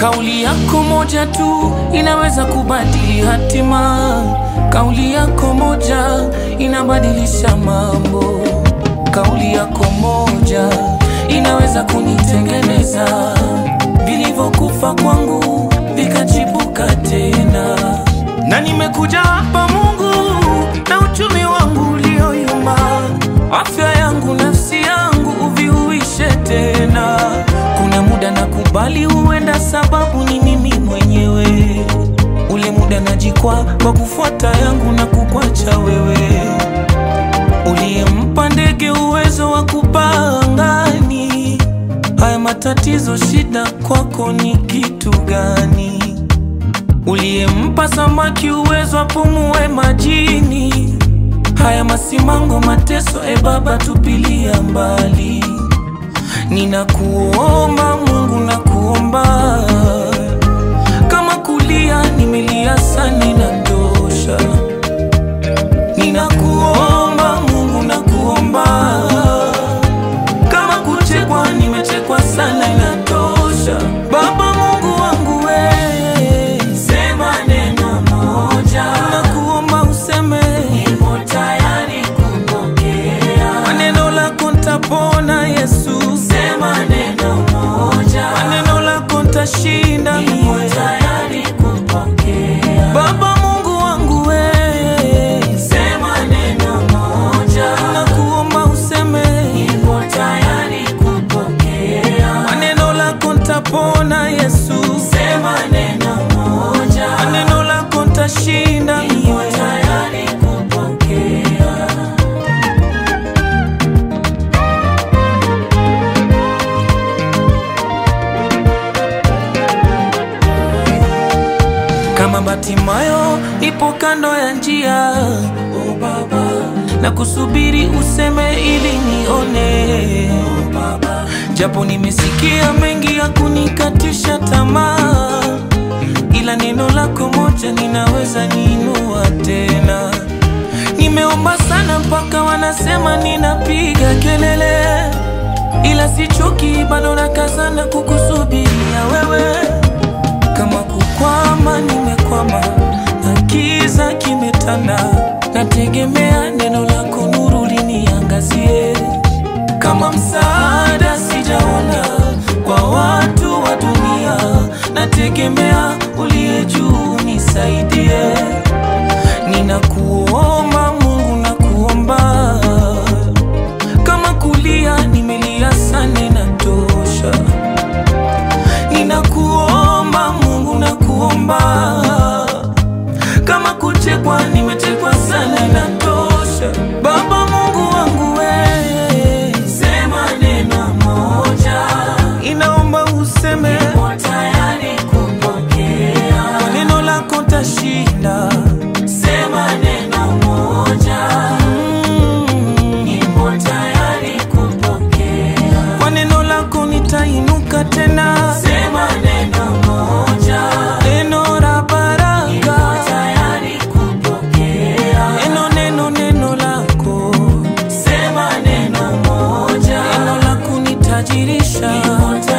Kauli yako moja tu inaweza kubadili hatima. Kauli yako moja inabadilisha mambo. Kauli yako moja inaweza kunitengeneza. Vilivyokufa kwangu vikachipuka tena, na nimekuja hapa Mungu na uchumi wangu ulioyumba, afya yangu, nafsi yangu uviuishe tena. Kuna muda nakubali huenda, sababu ni mimi mwenyewe. Ule muda najikwa kwa kufuata yangu na kukwacha wewe, uliyempa ndege uwezo wa kupaa angani. Haya matatizo, shida kwako ni kitu gani? Uliyempa samaki uwezo apumue majini. Haya masimango, mateso, e Baba, tupilia mbali. Ninakuomba Mungu, nakuomba kama kulia nimelia sana, inatosha. Ninakuomba Mungu, nakuomba kama kuchekwa nimechekwa sana, inatosha. Baba Mungu wangu we, Sema neno moja, nakuomba useme nipo tayari kupokea. maneno lako ntapona Yesu, Sema neno moja, maneno lako ntashinda nipo mie. tayari kupokea. Baba Mungu wangu we, Sema neno moja, nakuomba useme nipo tayari kupokea. maneno lako ntapona Yesu, Sema neno moja, maneno lako ntashinda nipo mie. tayari kupokea. Kama Batimayo ipo kando ya njia, Oh Baba, na kusubiri useme ili nione. oh Baba, Japo nimesikia mengi ya kunikatisha tamaa, ila neno lako moja ninaweza niinua tena. Nimeomba sana mpaka wanasema ninapiga kelele, ila sichoki, bado nakazana kukusubiria wewe. Kama kukwama, nimekwama na giza kimetanda, nategemea neno lako, nuru liniangazie. Kama msaada sijaona kwa watu wa dunia, nategemea uliye juu nisaidie. Ninakuomba Mungu, nakuomba kama kulia nimelia sana, inatosha. Ninakuomba Mungu, nakuomba kama kuchekwa nimechekwa sana, inatosha. Baba Mungu wangu wewe sema neno moja, inaomba useme nipo tayari kupokea. kwa neno lako tashinda. Sema neno moja, Mm, nipo tayari kupokea. kwa neno lako nitainuka tena, Sema neno moja, neno la nipo baraka, tayari kupokea. neno neno neno lako, Sema neno moja, neno la kunitajirisha. nipo